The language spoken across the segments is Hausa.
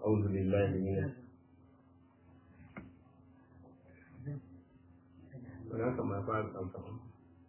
أعوذ بالله من هناك ما فعل أنفسهم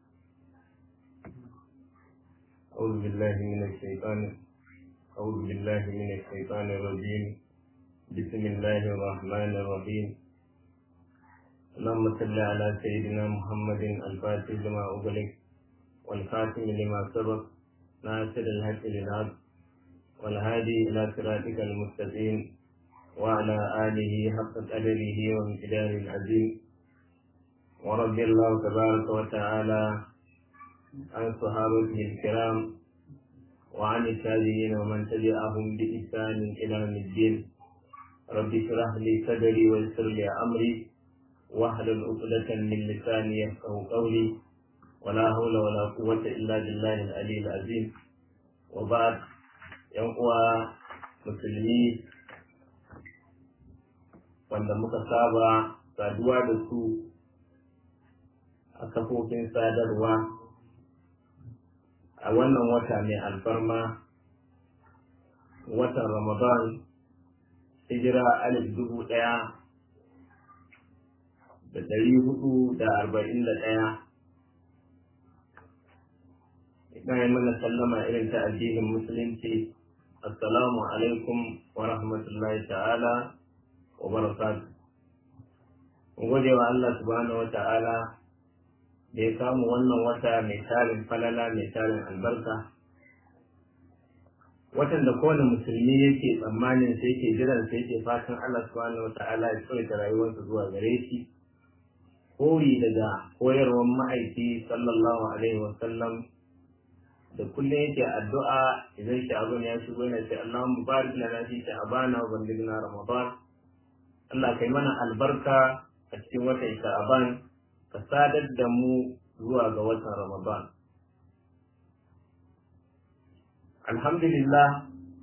أعوذ بالله من الشيطان أعوذ بالله من الشيطان الرجيم بسم الله الرحمن الرحيم اللهم صل على سيدنا محمد الفاتح لما أغلق والخاتم لما سبق ناصر الحق للحق والهادي إلى صراطك المستقيم وعلى آله حق قدره وامتداد العظيم ورضي الله تبارك وتعالى عن صحابته الكرام وعن التابعين ومن تبعهم بإحسان إلى يوم الدين رب اشرح لي صدري ويسر لي أمري واحلل عقدة من لساني يفقه قولي ولا حول ولا قوة إلا بالله العلي العظيم وبعد yan uwa musulmi wanda muka saba saduwa da su a kafofin sadarwa a wannan wata mai alfarma watan ramadan hijira alif dubu ɗaya da ɗari hudu da arba'in da ɗaya ina yi mana sallama irin ta addinin musulunci assalamu alaikum wa rahmatullahi ta'ala wa barakatuh gode wa Allah subhanahu wa ta'ala da ya samu wannan wata mai tarin falala mai tarin albarka watan da kowane musulmi yake tsammanin sai ke jiran sai ke fatan Allah subhanahu wa ta'ala ya tsawaita rayuwarsa zuwa gare shi koyi daga koyarwar ma'aiki sallallahu alaihi wa sallam da kullum yake addu'a idan sha'abun ya shigo yana ce Allahumma barik lana fi sha'bana wa ballighna ramadan Allah kai mana albarka a cikin watan sha'ban ka sadar da mu zuwa ga watan ramadan alhamdulillah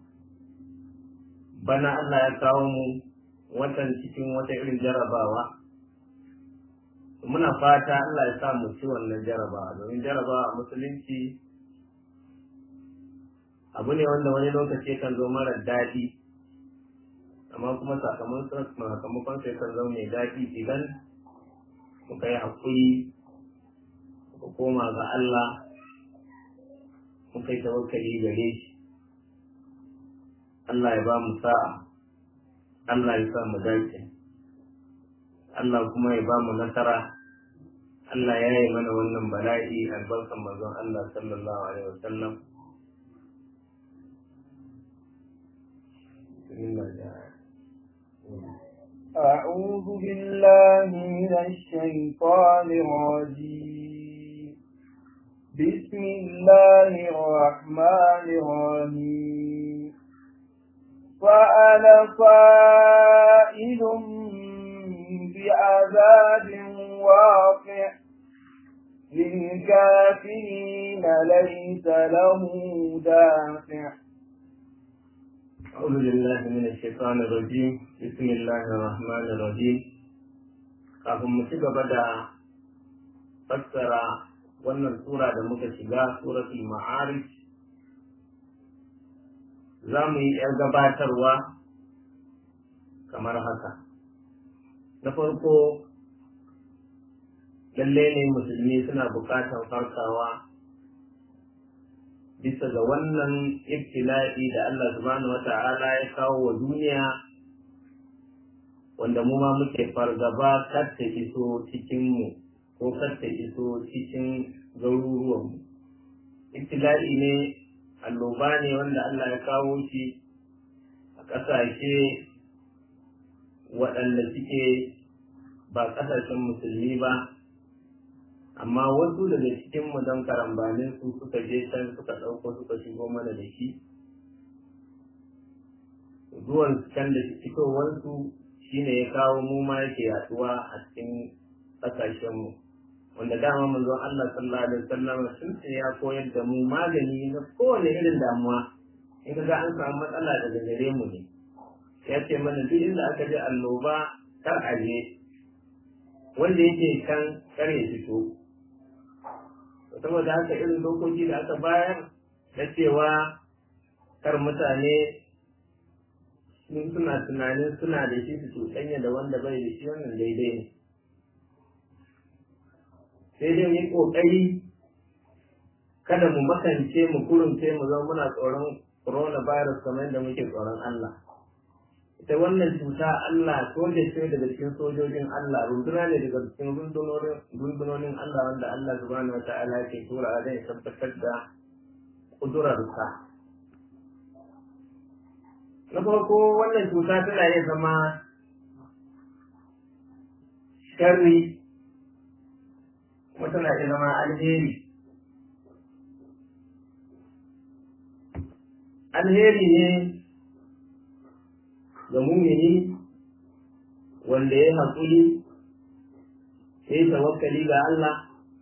bana Allah ya kawo mu watan cikin wata irin jarabawa muna fata Allah ya sa mu ci wannan jarabawa domin jarabawa musulunci abu ne wanda wani lokaci kan zo mara daɗi amma kuma sakamakon sai kan zo mai daɗi idan muka yi haƙuri muka koma ga Allah muka yi tawakkali gare shi Allah ya ba mu sa'a Allah ya sa mu dace Allah kuma ya ba mu nasara Allah ya yi mana wannan bala'i albarkan manzon Allah sallallahu alaihi wasallam أعوذ بالله من الشيطان الرجيم بسم الله الرحمن الرحيم فأنا فائل بعذاب واقع للكافرين ليس له دافع أعوذ بالله من الشيطان الرجيم بسم الله الرحمن الرحيم kafin mu ci gaba da fassara wannan sura da muka shiga suratul ma'arij za mu yi ‘yar gabatarwa kamar haka na farko lalle ne musulmi suna buƙatar farkawa bisa ga wannan ibtila'i da Allah subhanahu wa ta'ala ya kawo wa duniya wanda mu ma muke fargaba kar ta iso cikinmu ko kar ta iso cikin garuruwanmu. Ibtila'i ne alloba ne wanda Allah ya kawo shi a ƙasashe waɗanda suke ba ƙasashen musulmi ba amma wasu daga cikin mu don karambanin su suka je can suka ɗauko suka shigo mana da shi zuwan can da fitowarsu shine ya kawo mu ma yake yaduwa a cikin ƙasashenmu wanda dama manzon Allah sallallahu alaihi wasallam sun ce ya koyar da mu magani na kowane irin damuwa in ka ga an samu matsala daga gare mu ne ya ce mana duk inda aka ji annoba kar a je wanda yake can kar ya fito saboda haka irin dokoki da aka bayar na cewa kar mutane sun suna tunanin suna da shi su cuɗanya da wanda bai da shi wannan daidai ne sai dai mu yi ƙoƙari kada mu makance mu kurunce mu zama muna tsoron coronavirus kamar yadda muke tsoron Allah ita wannan cuta Allah soja ce daga cikin sojojin Allah runduna ne daga cikin rundunonin Allah wanda Allah subhanahu wa ta'ala ke tura zai tabbatar da kudurarsa na farko wannan cuta tana iya zama sharri kuma tana iya zama alheri alheri ne ga mumini wanda ya haƙuri ya yi tawakkali ga Allah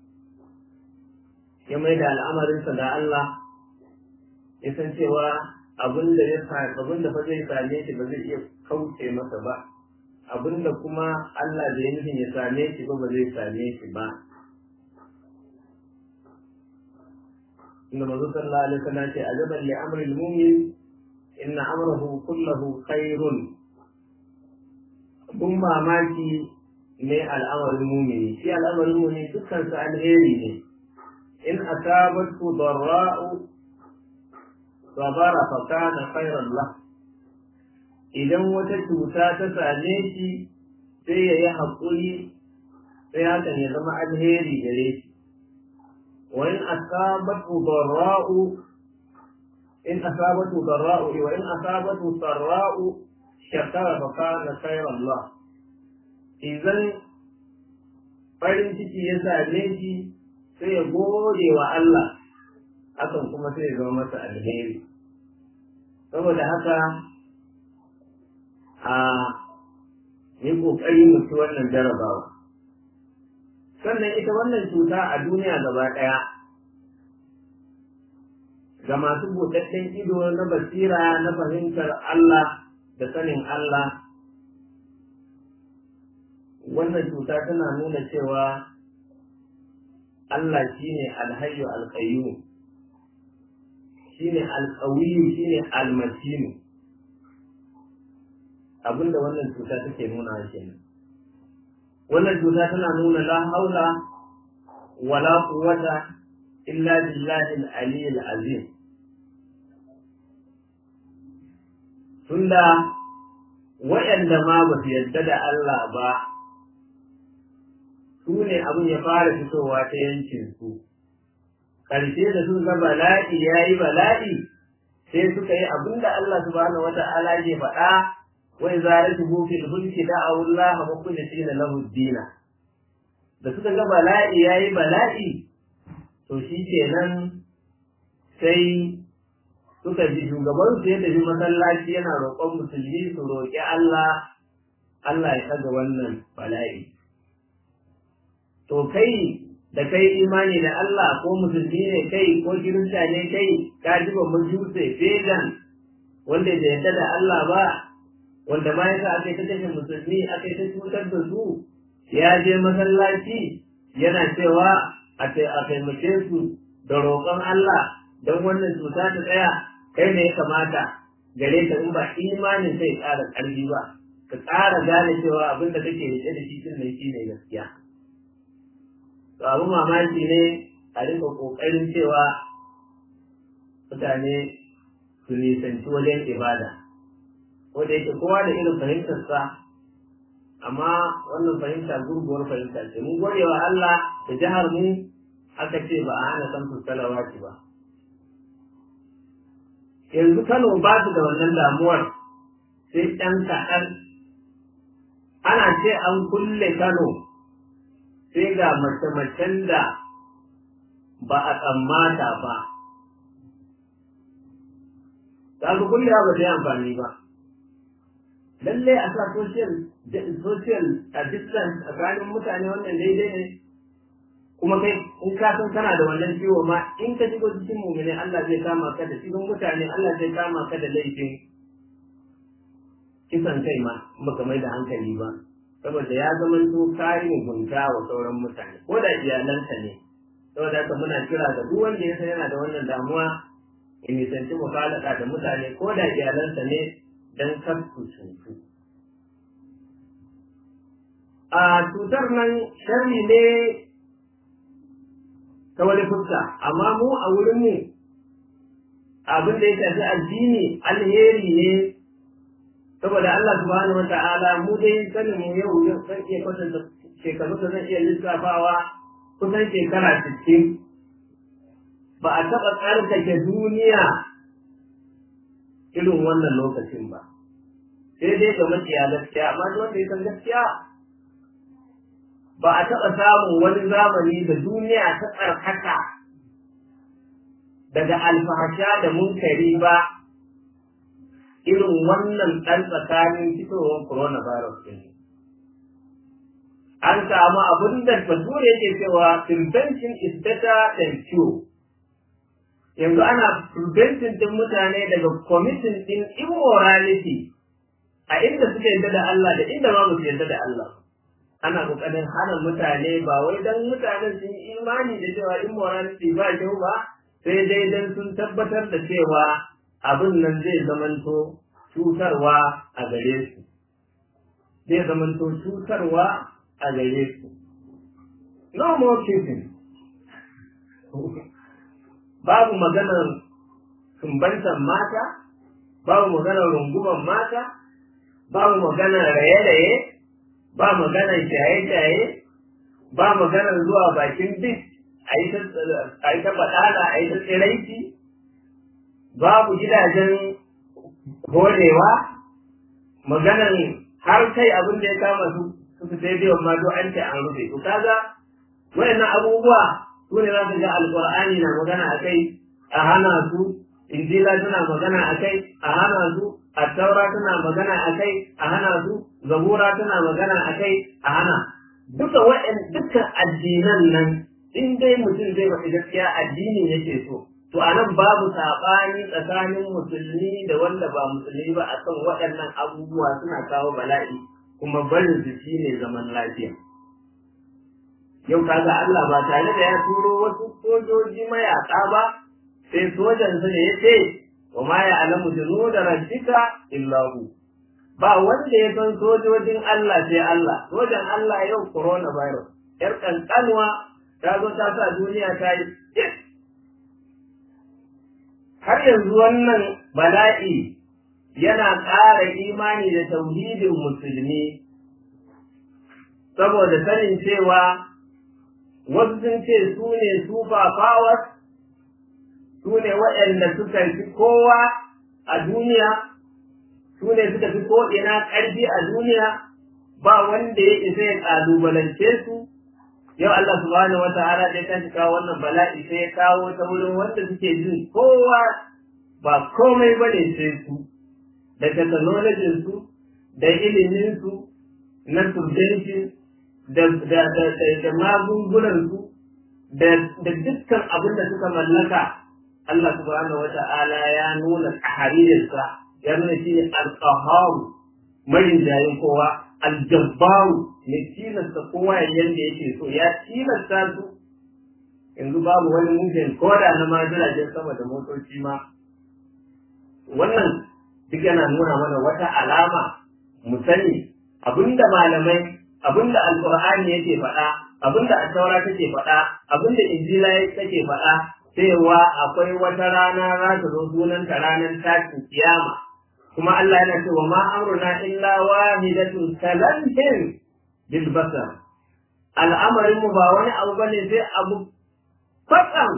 ya mai da al'amarinsa ga Allah ya san cewa abin da ya abin da fa zai same shi ba zai iya kauce masa ba abin da kuma Allah da ya nufin ya same shi ba ba zai same shi ba inda mazu sallallahu alaihi wasallam ce ajaban li amri al-mu'min inna amrahu kullahu khairun kun mamaki ne al'amarin mumini shi al'amarin mumini dukkan su alheri ne in asabatu darra'u sabara fa kana khairan lah idan wata cuta ta same shi sai ya yi haƙuri sai hakan ya zama alheri gare shi wa in asabatu darra'u in asabatu darra'u wa in asabatu sarra'u shakara fa kana khairan lah idan farin ciki ya same shi sai ya gode wa Allah hakan kuma sai ya zama masa alheri saboda haka a yi ƙoƙari mu ci wannan jarabawa sannan ita wannan cuta a duniya gaba ɗaya ga masu buɗaɗɗen ido na basira na fahimtar Allah da sanin Allah wannan cuta tana nuna cewa Allah shine alhayyu alqayyum shine alqawiyyu shine almatinu abinda wannan cuta take nuna kenan wannan cuta tana nuna la haula wala quwwata illa billahi al-ali al-azim tunda waɗanda ma ba su yarda da Allah ba su ne abin ya fara fitowa ta yankin su ƙarshe da sun ga bala'i ya yi bala'i sai suka yi abin da Allah subhanahu wata'ala ke faɗa wai zara su bufi hulki da Allah ba kulli shi na lahu dina da suka ga bala'i ya yi bala'i to shi kenan sai suka ji shugaban su ya tafi masallaci yana roƙon musulmi su roƙi Allah Allah ya ɗaga wannan bala'i to kai da kai imani da Allah ko musulmi ne kai ko kirista ne kai ka ji ba majuse fedan wanda da yadda da Allah ba wanda ma yasa aka yi ta kashe musulmi aka yi ta cutar da su ya je masallaci yana cewa a taimake su da roƙon Allah don wannan cuta ta tsaya kai ne ya kamata gare ka in ba imanin sai ƙara ƙarfi ba ka ƙara gane cewa abin da kake rike da shi din ne shi ne gaskiya to abin mamaki ne a rika ƙoƙarin cewa mutane su nisanci wajen ibada ko da yake kowa da irin fahimtarsa amma wannan fahimta gurguwar fahimta ce mun gode wa Allah da jihar mu aka ce ba a hana san salawati ba yanzu Kano ba su da wannan damuwar sai ɗan kaɗan ana ce an kulle Kano sai ga mace-macen da ba a tsammata ba ta ku kulle ba ta yi amfani ba lallai a sa social social distance tsakanin mutane wannan daidai ne kuma kai in ka san kana da wannan ciwo ma in ka shigo cikin mumini Allah zai kama ka da cikin mutane Allah zai kama ka da laifin kisan kai ma baka mai da hankali ba saboda ya zama to kayi mugunta wa sauran mutane ko da iyalanka ne saboda haka muna kira ga duk wanda ya san yana da wannan damuwa in nisanci mukhalaka da mutane ko da iyalansa ne don kar su cutu a cutar nan sharri ne ta wani fuska amma mu a wurin mu abin da ya shafi addini alheri ne saboda Allah subhanahu wata'ala mu dai sanin mu yau yau san iya kwatanta shekaru da zan iya lissafawa kusan shekara sittin ba a taɓa tsarkake duniya irin wannan lokacin ba sai dai ga maciya gaskiya amma duk wanda ya san gaskiya ba a taɓa samun wani zamani da duniya ta tsarkaka daga alfahasha da munkari ba irin wannan ɗan tsakanin fitowar coronavirus ɗin. An samu abin da bature yake cewa prevention is better than cure. Yanzu ana preventing ɗin mutane daga committing ɗin immorality a inda suka yarda da Allah da inda ma su yarda da Allah. Ana ƙoƙarin hana mutane ba wai don mutanen sun yi imani da cewa immorality ba kyau ba, sai dai don sun tabbatar da cewa abin nan zai zamanto cutarwa a gare su zai zamanto cutarwa a gare su no more kissing babu maganar sumbantan mata babu maganar runguman mata babu maganar raye-raye ba maganar shaye-shaye ba maganar zuwa bakin bis a yi ta baɗala a yi ta tsiraici babu gidajen horewa maganan har kai abin da ya kama su su fi sai biyan ma an ce an rufe to kaga wayannan abubuwa su ne za ka ga alqur'ani na magana a kai a hana su injila tana magana a kai a hana su attaura tana magana a kai a hana su zabura tana magana a kai a hana duka wa'in dukkan addinan nan in dai mutum zai faɗi gaskiya addini yake so to a nan babu saɓani tsakanin musulmi da wanda ba musulmi ba a kan waɗannan abubuwa suna kawo bala'i kuma barin su shi ne zaman lafiya yau kaga Allah ba tare da ya turo wasu sojoji mayaƙa ba sai sojan sa ya ce wa ma ya alamu junuda rabbika illa hu ba wanda ya san sojojin Allah sai Allah sojan Allah yau coronavirus yar kankanwa ta zo ta sa duniya ta yi har yanzu wannan bala'i yana ƙara imani da tauhidin musulmi saboda sanin cewa wasu sun ce su ne super powers su ne waɗanda suka fi kowa a duniya su ne suka fi ko'ina ƙarfi a duniya ba wanda ya isa ya ƙalubalance su yau Allah subhanahu wa ta'ala da ya kawo wannan bala'i sai ya kawo ta wurin wanda suke jin kowa ba komai bane sai su da technology su da ilimin su na subvention da da da da magungunan su da da dukkan abin da suka mallaka Allah subhanahu wa ta'ala ya nuna taharirinsa ya nuna shi ne al-qahhar marin jayin kowa al-jabbaru mai tilasta kowa ya yanda yake so ya tilasta su yanzu babu wani mutum ko da na ma jiragen sama da motoci ma wannan duk yana nuna mana wata alama mu sani abinda malamai abinda alqur'ani yake faɗa abinda attaura take faɗa abinda injila take faɗa cewa akwai wata rana za ta zo sunanta ranar tashin kiyama kuma Allah yana cewa ma amruna illa wahidatun kalantin bil basar al'amarin mu ba wani abu bane sai abu kwatsam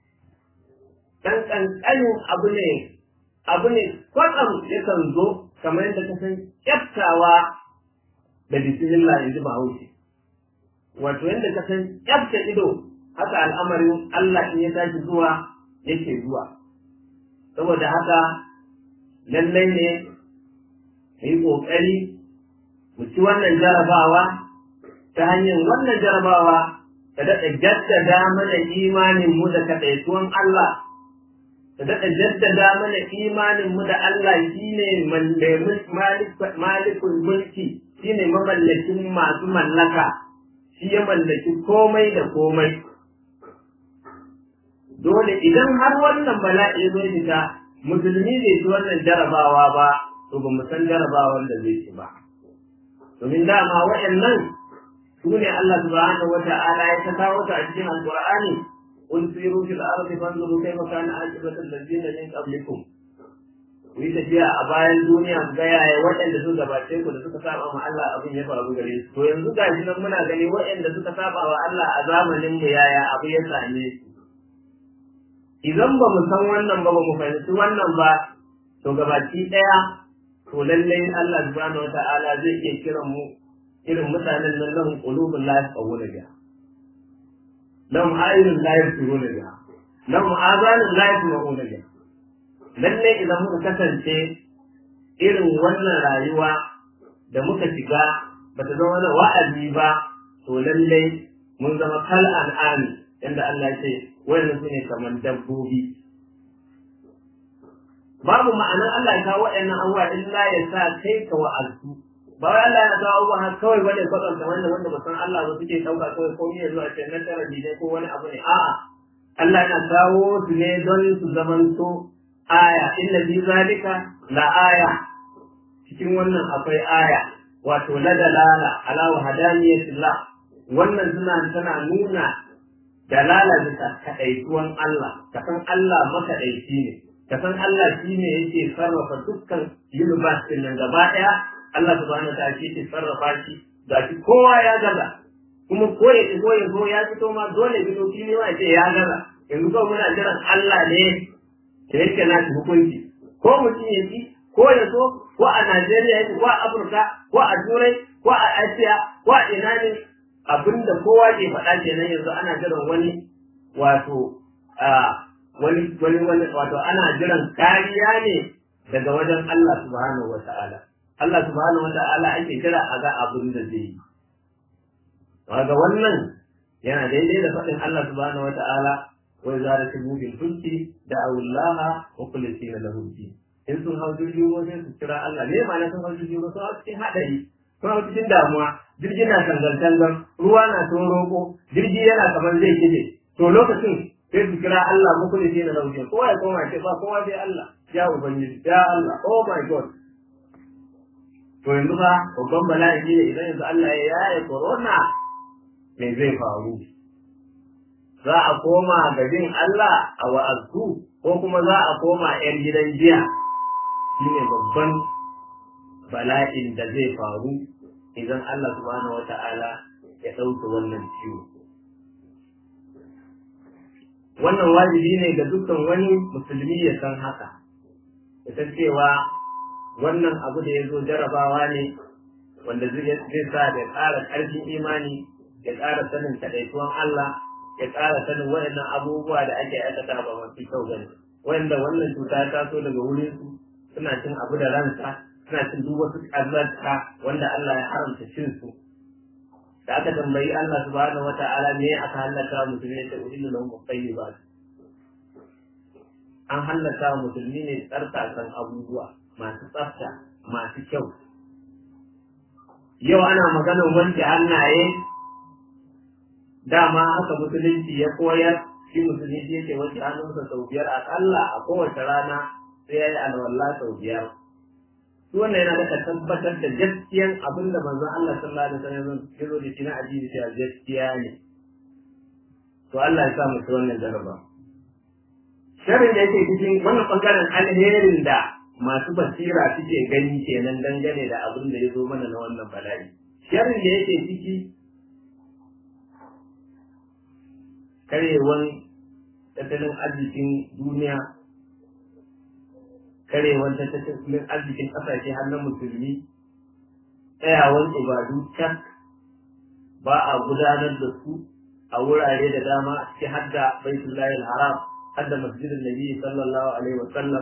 dan kankanin abu ne abu ne kwatsam yakan zo kamar yadda ka san kyaftawa da bismillah in ji bahaushe wato yadda ka san kyafta ido haka al'amarin Allah in ya tashi zuwa yake zuwa saboda haka lallai ne mu yi ƙoƙari mu ci wannan jarabawa ta hanyar wannan jarabawa ta daɗa jaddada mana imanin mu da kaɗaituwan Allah ta daɗa jaddada mana imanin mu da Allah shine malikul mulki shine mamallakin masu mallaka shi ya mallaki komai da komai dole idan har wannan bala'i zai fita musulmi bai ci wannan jarabawa ba to ba mu san jarabawar da zai ci ba domin dama waɗannan su ne Allah subhanahu wata'ala ya ta kawo ta a cikin alqur'ani qul siru fil ardi fanzuru kayfa kana aqibatu alladhina min qablikum ku yi tafiya a bayan duniya ku ga yaya waɗanda suka gabace ku da suka saba ma Allah abin ya faru gare su to yanzu ga shi nan muna gani waɗanda suka saba wa Allah a zamanin mu yaya abu ya same su idan ba mu san wannan ba ba mu fahimci wannan ba to gabaki ɗaya to lallai Allah subhanahu wata'ala zai iya kiran mu irin mutanen nan lahum qulubun la yafqahuna biha lahum a'yunun la yabsiruna biha lahum azanun la yasma'una biha lallai idan muka kasance irin wannan rayuwa da muka shiga ba ta zama da wa'azi ba to lallai mun zama kal an'ami yanda Allah ya ce wayannan su ne kamar dabbobi babu ma'anar Allah ya kawo waɗannan abubuwa illa ya sa kai ka wa'azu ba wai Allah ya kawo abubuwa haka kawai bane kwatanta wanda wanda ba san Allah ba suke ɗauka kawai ko ne zuwa ce na tara ne ko wani abu ne a'a Allah yana kawo su ne don su zamanto aya inna fi zalika la aya cikin wannan akwai aya wato la dalala ala wahdaniyatillah wannan suna tana nuna dalala bisa kaɗaituwan Allah ka san Allah makaɗaici ne ka san Allah shi ne yake sarrafa dukkan universe din nan gaba ɗaya Allah subhanahu ta'ala shi yake sarrafa shi ga shi kowa ya gaza kuma ko ya ko ya zo ya fito ma dole fito shi ne ce ya gaza yanzu kawai muna jiran Allah ne da yake na shi hukunci ko mutum ya ci ko ya so ko a Najeriya yake ko a Afirka ko a Turai ko a Asiya ko a ina ne abinda kowa ke faɗa kenan yanzu ana jiran wani wato wani wani wani wato ana jiran kariya ne daga wajen Allah subhanahu wata'ala Allah subhanahu wata'ala ake kira a ga abin da zai yi ga wannan yana daidai da faɗin Allah subhanahu wata'ala wa idza rakibu bil fulki da'u Allah wa kullisina lahu din in sun hau jirgin ruwa sai su kira Allah ne ma na sun hau jirgin ruwa sun hau cikin haɗari sun hau cikin damuwa jirgi na tangal-tangal ruwa na sun roƙo jirgi yana kamar zai kife to lokacin sai su kira Allah muku da shi na lauje kowa ya koma ce ba kowa sai Allah ya ubangiji ya Allah oh my god to yanzu fa babban bala'i ne idan yanzu Allah ya yaye corona me zai faru za a koma ga bin Allah a wa'azu ko kuma za a koma yan gidan jiya shine babban bala'in da zai faru idan Allah subhanahu wata'ala ya ɗauke wannan ciwo wannan wajibi ne ga dukkan wani musulmi ya san haka ya san cewa wannan abu da ya zo jarabawa ne wanda zai sa da ƙara ƙarfin imani ya ƙara sanin kaɗaituwan Allah ya ƙara sanin waɗannan abubuwa da ake aikata ba masu kyau gani wanda wannan cuta ta taso daga wurin su suna cin abu da ransa suna cin duk wasu ƙazanta wanda Allah ya haramta cin su da aka tambayi Allah subhanahu wa ta'ala me aka hallaka musulmi ta uhillu lahum at-tayyibat an hallaka musulmi ne tsartakan abubuwa masu tsafta masu kyau yau ana maganar wanke hannaye dama haka musulunci ya koyar shi musulmi yake wanke hannunsa sau biyar akalla a kowace rana sai ya yi alwala sau biyar wannan yana da tabbatar da gaskiyan abin da manzon Allah sallallahu alaihi wasallam ya zo da shi na addini cewa gaskiya ne to Allah ya sa mu ci wannan jaraba sharrin da yake cikin wannan bangaren alherin da masu basira suke gani kenan dangane da abin da ya zo mana na wannan bala'i sharrin da yake ciki karewan tattalin arzikin duniya karewar tattalin arzikin ƙasashe har na musulmi tsayawan ibadu can ba a gudanar da su a wurare da dama a cikin hadda baitullahi haram hadda masjidin nabi sallallahu alaihi wa sallam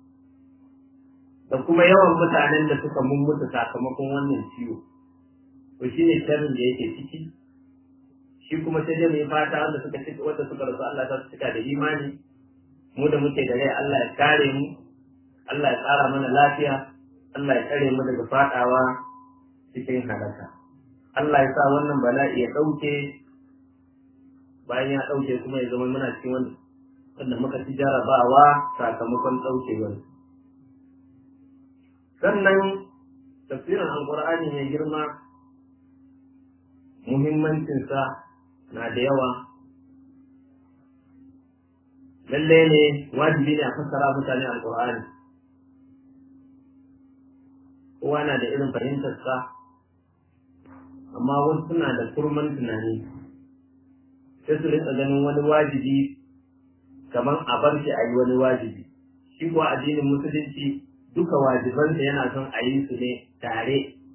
da kuma yawan mutanen da suka mummuta sakamakon wannan ciwo to shine sharrin da yake ciki shi kuma sai dai mai fata wanda suka cika wanda suka rasu Allah ta cika da imani mu da muke da rai Allah ya kare mu Allah ya tsara mana lafiya, Allah ya tsare mu daga fadawa cikin halaka. Allah ya sa wannan bala'i ya ɗauke bayan ya ɗauke kuma ya zama muna cikin wanda wanda muka ci jarabawa sakamakon ɗaukewar. sannan tafsirin alqur'ani mai girma muhimmancinsa na da yawa lalle ne wajibi ne a fassara mutane alqur'ani kowa na da irin fahimtarsa amma wasu suna da kurman tunani sai su rika ganin wani wajibi kamar a bar shi a yi wani wajibi shi kuwa addinin musulunci duka wajibansa yana son a yi su ne tare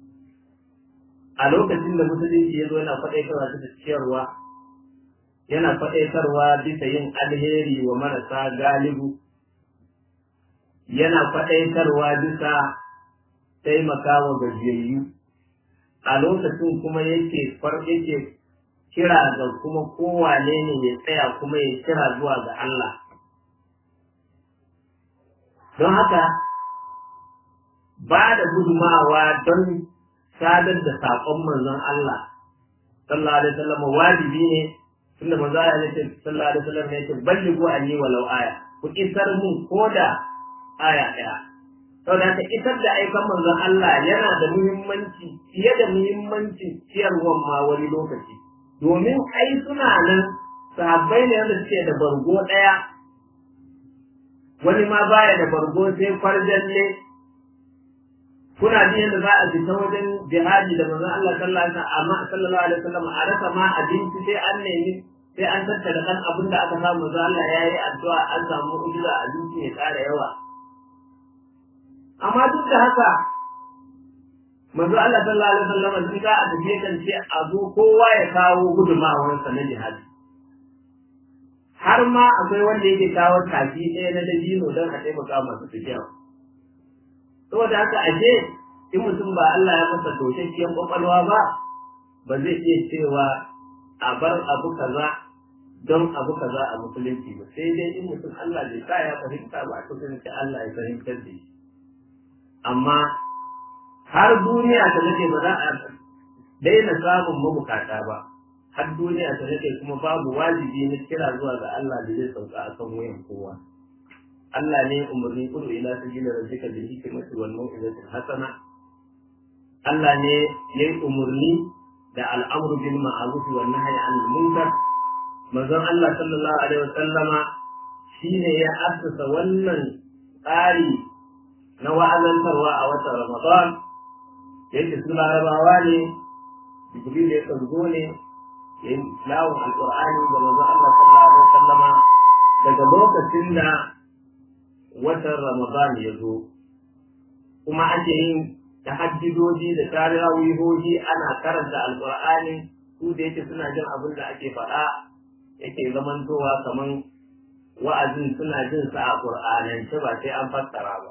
a lokacin da musulunci ya zo yana faɗaitarwa ta da ciyarwa yana faɗaitarwa bisa yin alheri wa marasa galibu yana faɗaitarwa bisa taimaka wa gajiyayyu a lokacin kuma yake yake kira ga kuma kowane ne ya tsaya kuma ya kira zuwa ga Allah don haka ba da gudumawa don sadar da saƙon manzon Allah sallallahu alaihi wasallam wajibi ne tunda manzo Allah ya ce sallallahu alaihi wasallam ya ce ballighu anni walau aya ku isar mun koda aya daya saboda haka isar da aikan manzon Allah yana da muhimmanci fiye da muhimmancin ciyarwan ma wani lokaci domin ai suna nan sahabbai ne wanda suke da bargo daya wani ma baya da bargo sai farjalle kuna ji yadda za a fita wajen jihadi da manzon Allah sallallahu alaihi wasallam a rasa ma abinci sai an nemi sai an tattara kan abin da aka samu manzon Allah ya yi addu'a an samu ujira abinci ya ƙara yawa amma duk da haka manzon Allah sallallahu alaihi wasallam duk za a tafi kan ce a zo kowa ya kawo gudumawarsa na jihadi har ma akwai wanda yake kawo kafi ɗaya na dabino don a taimaka masu tafiya saboda haka ashe in mutum ba Allah ya masa toshakkiyar kwakwalwa ba ba zai iya cewa a bar abu kaza don abu kaza a musulunci ba sai dai in mutum Allah bai sa ya fahimta ba to sai ce Allah ya fahimtar da shi amma har duniya ta nake ba za a daina samun mabukata ba har duniya ta nake kuma babu wajibi na kira zuwa ga Allah da zai sauka akan wayan kowa Allah ne umarni kudu ila sabila rabbika bil hikmati wal mau'izati hasana Allah ne yayi umarni da al'amru bil ma'ruf wan nahyi 'anil munkar manzon Allah sallallahu alaihi wasallama shine ya assasa wannan tsari na wa'azantarwa a watan Ramadan yake su larabawa ne Jibril ya kan zo ne ya yi tilawun alƙur'ani da manzon Allah sallallahu alaihi wasallama daga lokacin da watan Ramadan ya zo, kuma ake yin tahajjudoji da tarihawihoji ana karanta alkur'ani su da yake suna jin abin da ake faɗa yake zamantowa kaman wa'azin suna jin sa a ƙur'anance ba sai an fassara ba.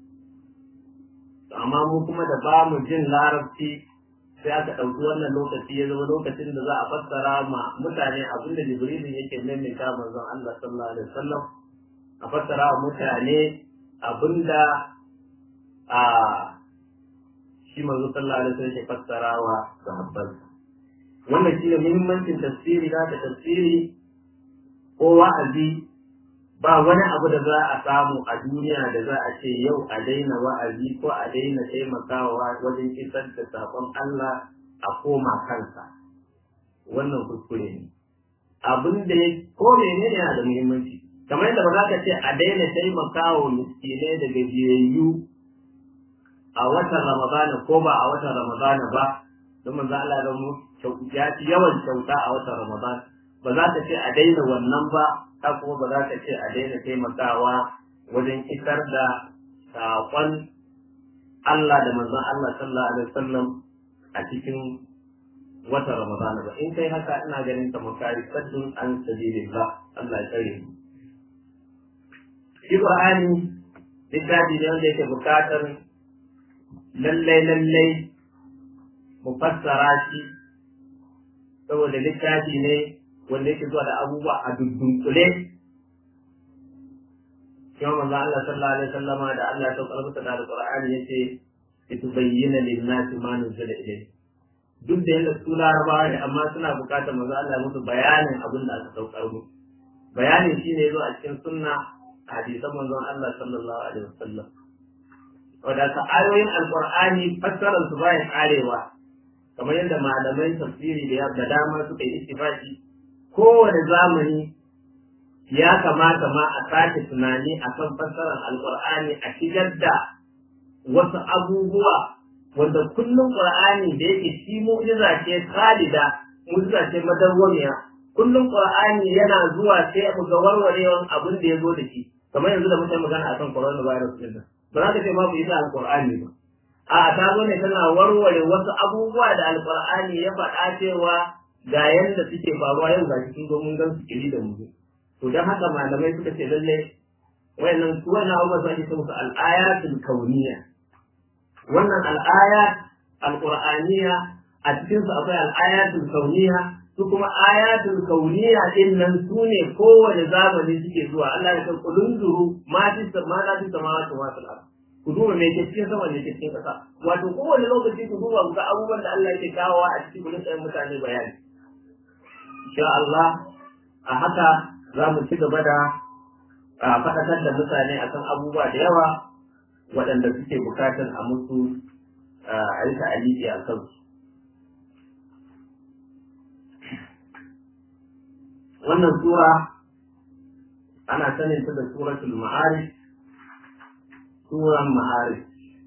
Amma mu kuma da ba mu jin larabci sai aka ɗauki wannan lokaci ya zama lokacin da za a fassara ma mutane abin da Jibrilu yake maimaita manzon Allah sallallahu alaihi wasallam a fassara wa mutane abinda a shi manzo sallallahu alaihi wasallam ke fassara wa sahabban wannan shine muhimmancin tafsiri da ta tafsiri ko wa'azi ba wani abu da za a samu a duniya da za a ce yau a daina wa'azi ko a daina taimakawa wajen isar da sakon Allah a koma kansa wannan kuskure ne abin da ya ko menene yana da muhimmanci kamar yadda ba za ka ce a daina taimaka wa miskinai da gajiyayyu a watan ramadana ko ba a watan ramadana ba don manzo Allah ya mu ya ci yawan kyauta a watan ramadana ba za ka ce a daina wannan ba ta kuma ba za ka ce a daina taimakawa wajen isar da saƙon Allah da manzon Allah sallallahu alaihi wasallam a cikin watan ramadana ba in kai haka ina ganin kamar kari saddun an sabilillah Allah ya tsare mu shi Qur'ani littafi ne wanda yake buƙatar lallai lallai mu fassara shi saboda littafi ne wanda yake zuwa da abubuwa a dundunkule kuma manzo Allah sallallahu alaihi wasallama da Allah ya saukar masa da Qur'ani yace litubayyana lin-nasi ma nuzila ilayhi duk da yadda su larabawa ne amma suna buƙatar manzo Allah ya musu bayanin abin da aka saukar mu bayanin shine yazo a cikin sunna hadisan manzon Allah sallallahu alaihi wasallam wadda ayoyin alqur'ani fassarar su baya karewa kamar yadda malamai tafsiri da da dama suka yi istifaki kowane zamani ya kamata ma a sake tunani akan fassarar alqur'ani a shigar da wasu abubuwa wanda kullum qur'ani da yake shi mu'jiza ce khalida mu'jiza ce madawwamiya kullum qur'ani yana zuwa sai mu ga warwarewan abin da ya zo da shi kamar yanzu da muke magana akan coronavirus din nan ba za ka ce babu ita alqur'ani ba a ta zo ne tana warware wasu abubuwa da alqur'ani ya faɗa cewa ga yanda suke faruwa yau ga cikin domin gan su kiri da mu to dan haka malamai suka ce lalle wayannan su wannan abubuwa su ake ce musu al-ayatul kauniyya wannan al-ayat al-qur'aniyya a cikin su akwai al-ayatul kauniyya su kuma ayatul kauniya din nan su ne kowane zamani suke zuwa Allah ya san kulun zuru ma fi ma la fi samawati wa fil ard ku duba me ke cikin sama ne ke cikin kasa wato kowane lokaci ku duba ga abubuwan da Allah yake kawowa a cikin gurin tsayin mutane bayani insha Allah a haka za mu ci gaba da faɗakar da mutane akan abubuwa da yawa waɗanda suke bukatar a musu a yi ta'aliki a kansu wannan sura ana sanin ta da suratul ma'arij suran ma'arij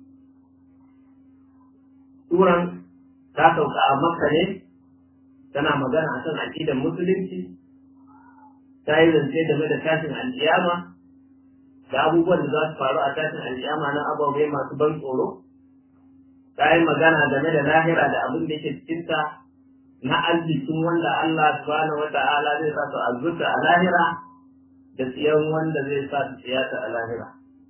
suran ta sauka a makka ne tana magana a kan aƙidar musulunci ta yi zance game da tashin alƙiyama da abubuwan da za su faru a tashin alƙiyama na ababai masu ban tsoro ta yi magana game da lahira da abin da yake cikinta na arzikin wanda Allah subhanahu wa ta'ala zai sa su azurta a lahira da tsiyan wanda zai sa su tsiyata a lahira.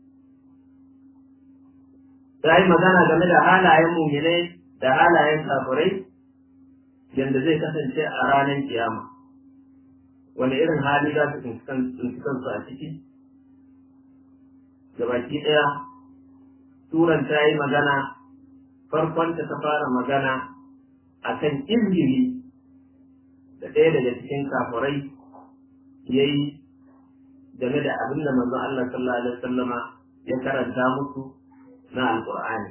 Ta yi magana game da halayen muminai da halayen kafirai yadda zai kasance a ranar kiyama. Wani irin hali za su tsinci kansu a ciki? Gabaki ɗaya, Turan ta yi magana, farkonta ta fara magana akan izgiri da ɗaya daga cikin kafurai ya yi game da abin da manzon Allah sallallahu alaihi wasallama ya karanta musu na alƙur'ani.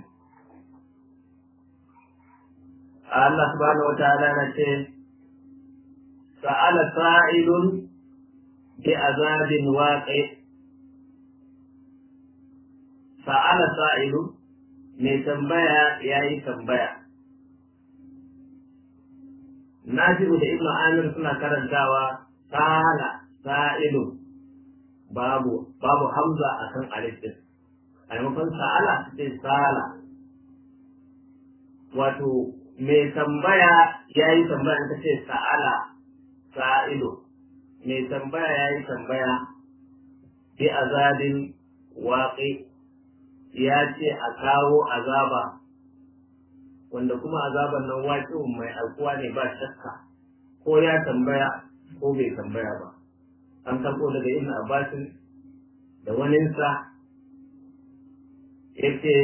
Allah subhanahu wataala na ce sa'ala sa'ilun bi azabin waqi sa'ala sa'ilun mai tambaya yayi tambaya Nafi'u da Ibn Amir suna karantawa sala sa'ilu babu babu hamza akan alif din a maimakon sa'ala sai sala wato mai tambaya ya yi tambaya ta ce sa'ala sa'ilu mai tambaya ya yi tambaya bi azabin waƙi ya ce a kawo azaba wanda kuma azaban nan waƙin mai alkuwa ne ba shakka ko ya tambaya ko bai tambaya ba an karɓo daga ibn abbasin da waninsa yake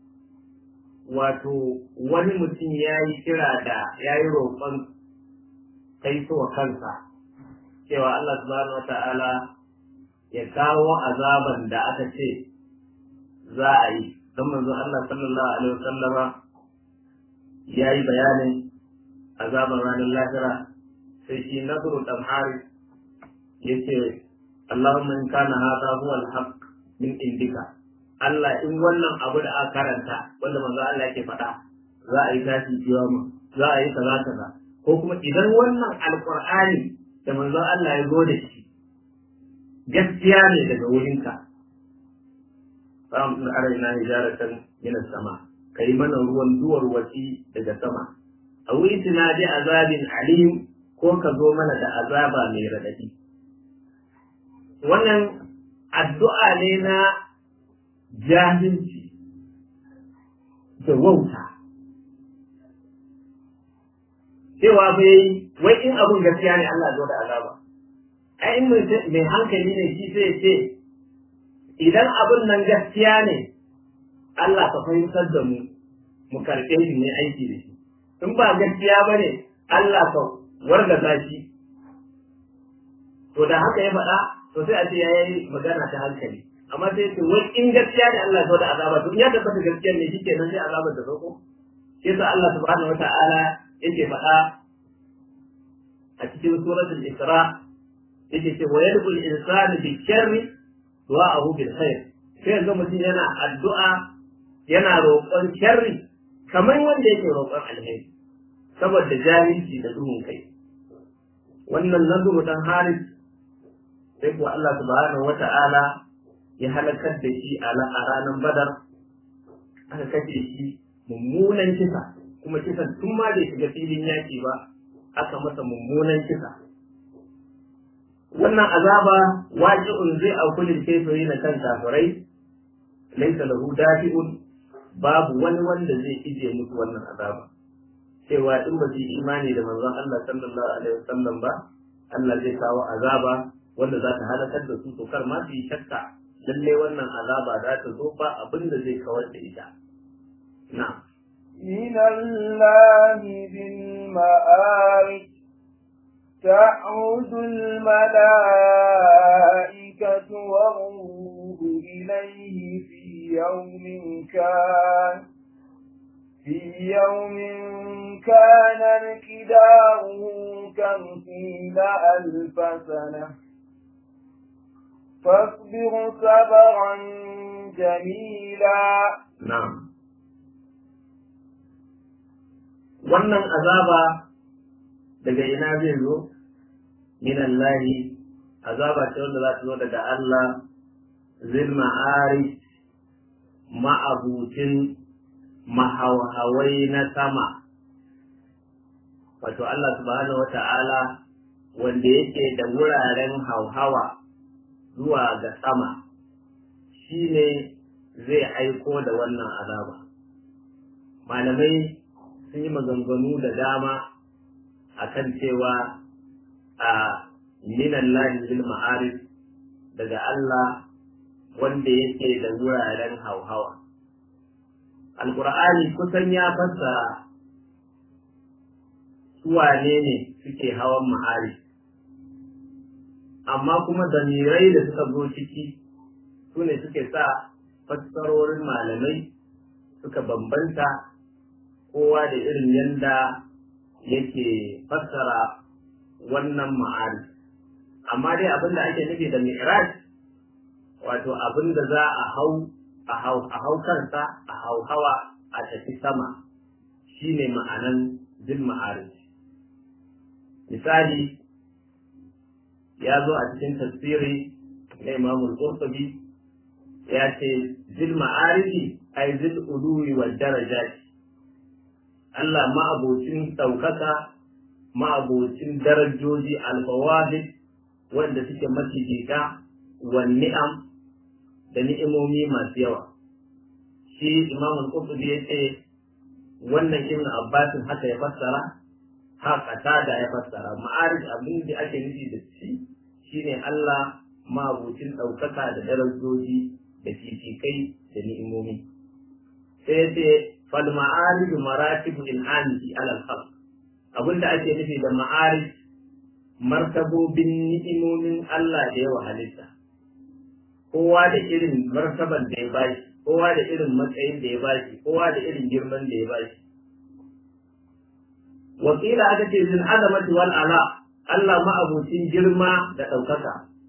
wato wani mutum ya yi kira da ya yi roƙon kaitowa kansa cewa Allah subhanahu wa ta'ala ya kawo azaban da aka ce za a yi don manzo Allah sallallahu alaihi wasallama ya yi bayanin azaban ranar lahira sai shi nasiru dan haris ya ce Allahumma in kana hada huwa al-haq min indika Allah in wannan abu da aka karanta wanda manzo Allah yake faɗa za a yi tashi kiyama za a yi kaza kaza ko kuma idan wannan alqur'ani da manzo Allah ya zo da shi gaskiya ne daga wurinka samun araina hijaratan min sama kai mana ruwan duwar wasi daga sama a witina bi azabin alim ko ka zo mana da azaba mai radadi wannan addu'a ne na jahilci da wauta cewa bai wai in abun gaskiya ne Allah zo da azaba ai in mai hankali ne shi sai ce idan abun nan gaskiya ne Allah ka fahimtar da mu mu karɓe shi ne aiki da shi in ba gaskiya ba ne Allah ka wargaza shi to da haka ya faɗa to sai a ce ya yi magana ta hankali amma sai ce wai in gaskiya ne Allah ya zo da azaba to in ya tabbata gaskiya ne shi kenan sai azabar da sauko shi yasa Allah subhanahu wata'ala yake faɗa a cikin suratul Isra yake ce wa yad'u al-insanu bi sharri du'a'ahu bil khair sai ga mutum yana addu'a yana roƙon sharri kamar wanda yake roƙon alheri saboda jahilci da duhun kai wannan nazuru dan haris sai kuwa Allah subhanahu wata'ala ya halakar da shi a ranar badar aka kashe shi mummunan kisa kuma kisan tun ma bai shiga filin yaki ba aka masa mummunan kisa wannan azaba waji'un zai auku lil kafiri na kan kafirai laysa lahu dafi'un babu wani wanda zai ije musu wannan azaba cewa in ba su yi imani da manzon Allah sallallahu alaihi wasallam ba Allah zai kawo azaba wanda za ta halakar da su to kar ma su yi shakka lalle wannan azaba za ta zo ba abin da zai kawar da ita na'am من الله ذي المآرج تعود الملائكة والروح إليه في يوم كان في يوم كان مقداره خمسين ألف سنة فاصبر صبرا جميلا na'am wannan azaba daga ina zai zo min Allah azaba ce wanda za ta zo daga Allah zil ma'arij ma'abucin mahauhawai na sama wato Allah subhanahu wata'ala wanda yake da wuraren hauhawa zuwa ga sama shine zai aiko da wannan azaba malamai sun yi maganganu da dama akan cewa a minan lahin ma'arif daga Allah wanda yake da wuraren hauhawa alkur'ani kusan ya fassara suwane ne suke hawan ma'arif amma kuma damirai da suka zo ciki su ne suke sa fassarorin malamai suka bambanta kowa da irin yadda yake fassara wannan ma'ari amma dai abin da ake nufi da mi'raj wato abin da za a hau a hau kansa a hau hawa a tafi sama shine ma'anan zil ma'arij misali ya zo a cikin tafsiri na imamul qurtubi ya ce zil ma'ariji ai zil uluwi wal darajati Allah ma'abocin ɗaukaka ma'abocin darajoji alfawahid wanda suke macicita wa ni'am da ni'imomi masu yawa shi imam al-qurtubi ya ce wannan ibn abbasin haka ya fassara haka da ya fassara ma'arij abin da ake nufi da shi shine Allah ma'abocin ɗaukaka da darajoji da fifikai da ni'imomi sai ya ce fal ma'arij maratibu in'amti ala al-khalq abinda ake nufi da ma'arij martabobin ni'imomin Allah da yawa halitta kowa da irin martaban da ya bashi kowa da irin matsayin da ya bashi kowa da irin girman da ya bashi wakila aka ce zin azamati wal ala Allah ma'abucin girma da ɗaukaka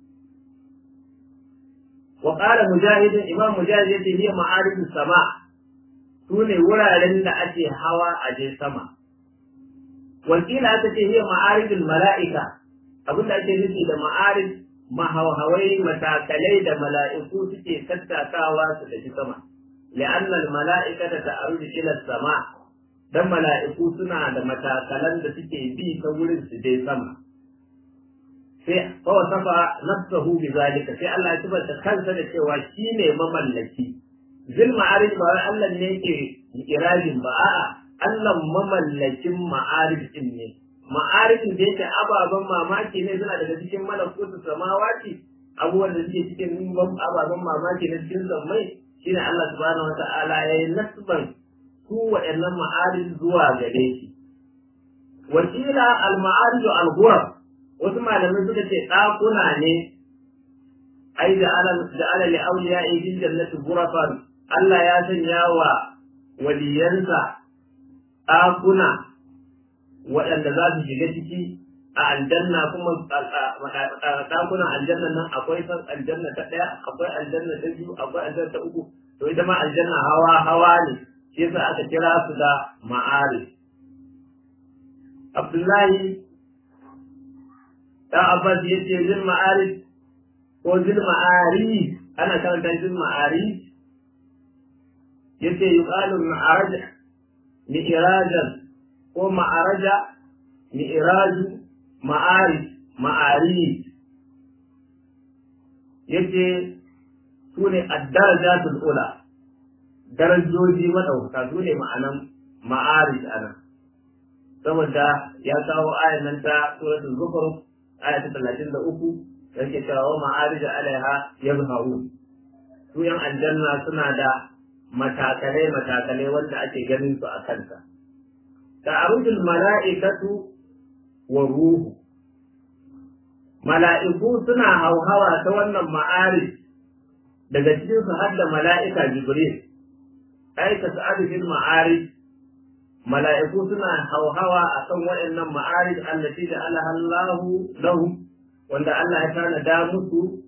wa qala mujahidin imam mujahid yace hiya ma'arij sama sune wuraren da ake hawa a je sama wakila aka ce hiya ma'arijul mala'ika abinda ake nufi da ma'arij mahawhawai matakalai da mala'iku suke tattakawa su tafi sama li'anna al-mala'ikata ta'aruju ila sama dan mala'iku suna da matakalan da suke bi ta wurin su je sama sai fa wasafa nafsuhu bi zalika sai Allah ya tabbata kansa da cewa shine mamallaki zil ma'arij ba wai Allah ne yake irajin ba a'a Allah mamallakin ma'arij din ne ma'arifin da yake ababen mamaki ne suna daga cikin malakutu samawati abubuwan da suke cikin ababen mamaki na cikin zammai shine Allah subhanahu wata'ala ya yi nasban su waɗannan ma'arij zuwa gare shi wakila al-ma'arij al wasu malamai suka ce ɗakuna ne ai ja'ala ja'ala li awliya'i fil jannati ghurafan Allah ya sanya wa waliyansa ɗakuna waɗanda za su shiga ciki a aljanna kuma ɗakunan aljanna nan akwai san aljanna ta ɗaya akwai aljanna ta biyu akwai aljanna ta uku to ita ma aljanna hawa hawa ne shi yasa aka kira su da ma'ari Abdullahi ɗan Abbas ya ce zil ma'arif ko zil ma'arif ana karanta zil ma'arif ya ce yuqalu ma'araj mi'rajan ko ma'araja mi'raju ma'arif ma'arif yace su ne addarajatul ula darajoji madauka su ne ma'anan ma'arif anan saboda ya kawo ayan nan ta suratul zukhruf aya ta 33 yake cewa ma'arij alaiha yazharu su yan aljanna suna da matakalai matakalai wanda ake ganin su a kanta ta'arujul mala'ikatu wa ruhu mala'iku suna hauhawa ta wannan ma'arij daga cikin su har da mala'ika jibril ai ka sa'adu fil ma'arij mala'iku suna hauhawa a kan waɗannan ma'arij allati da Allahu lahum wanda Allah ya tana da musu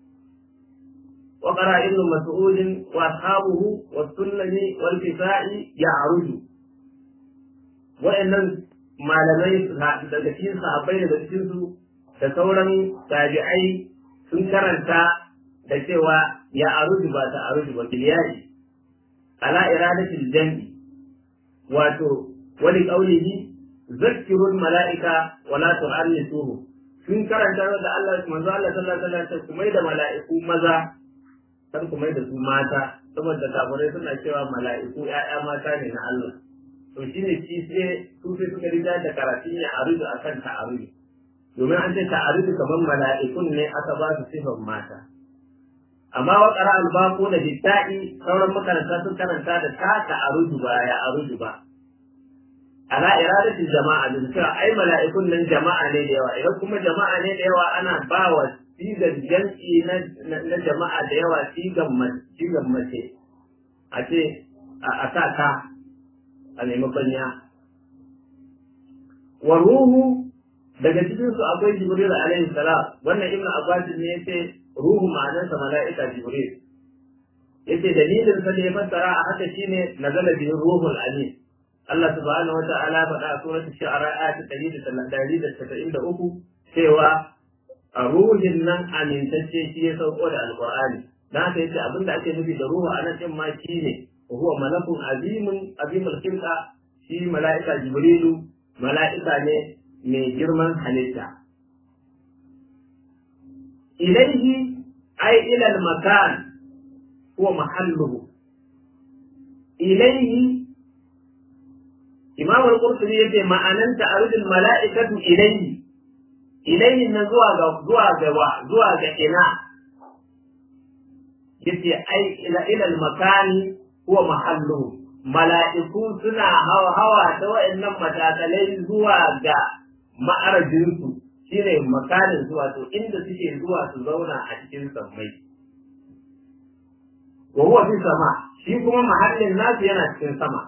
wa qara ibn mas'ud wa ashabuhu wa sunnani wal kisa'i ya'ruju waɗannan malamai daga cikin sahabbai daga cikin su da sauran tabi'ai sun karanta da cewa ya aruju ba ta aruju ba biliyari ala iradatil jam'i wato wani ƙaunihi zakkirul mala'ika wala tu'annisuhu sun karanta da Allah manzo Allah sallallahu alaihi wasallam kuma da mala'iku maza san kuma da su mata saboda kafirai suna cewa mala'iku ƴaƴa mata ne na Allah to shine shi sai su sai suka rida da karatun ya arudu akan ta'arudu domin an ce ta'arudu kamar mala'ikun ne aka ba su sifan mata amma wa qara al-baqu da bitta'i sauran makaranta sun karanta da ta ta'arudu ba ya arudu ba ala iradati jama'a da cewa ai mala'ikun nan jama'a ne da yawa idan kuma jama'a ne da yawa ana ba wa sigar jam'i na jama'a da yawa sigan sigan mace a ce a sa ka a maimakon ya wa ruhu daga cikin su akwai jibril alaihi salam wannan ibnu abbas ne yace ruhu ma'anarsa mala'ika jibril yace dalilin sa da ya fassara a haka shine nazala bihi ruhul amin Allah subhanahu wa ta'ala faɗa a suratul shu'ara ayat 193 cewa a ruhin nan amintacce shi ya sauko da alqur'ani dan haka yace abinda ake nufi da ruhu a nan din ma shine huwa malakun azimun azimul khilqa shi mala'ika jibrilu mala'ika ne mai girman halitta ilaihi ay ila al-makan huwa mahalluhu ilaihi imam al-qurtubi yace ma'anan ta'arudul mala'ikatu ilayhi ilayhi na zuwa ga zuwa ga zuwa ga ina yace ai ila ila al-makani huwa mahalluhu mala'iku suna hawa hawa ta wa'annan matakalai zuwa ga ma'arajinsu shine makanin zuwa to inda suke zuwa su zauna a cikin sammai wa huwa fi sama shi kuma mahallin nasu yana cikin sama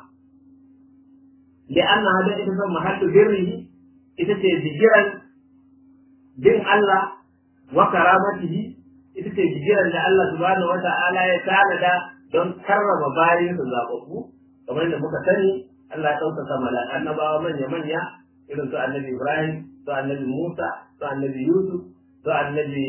لأن هذا إذا محل بره إذا تجيرا bin Allah wa karamatihi ita ce jigirar da Allah subhanahu wa ta'ala ya tanada don karrama bayin su zababbu kamar da muka sani Allah ya ɗaukaka mala annabawa manya manya irin su annabi Ibrahim su annabi Musa su annabi Yusuf su annabi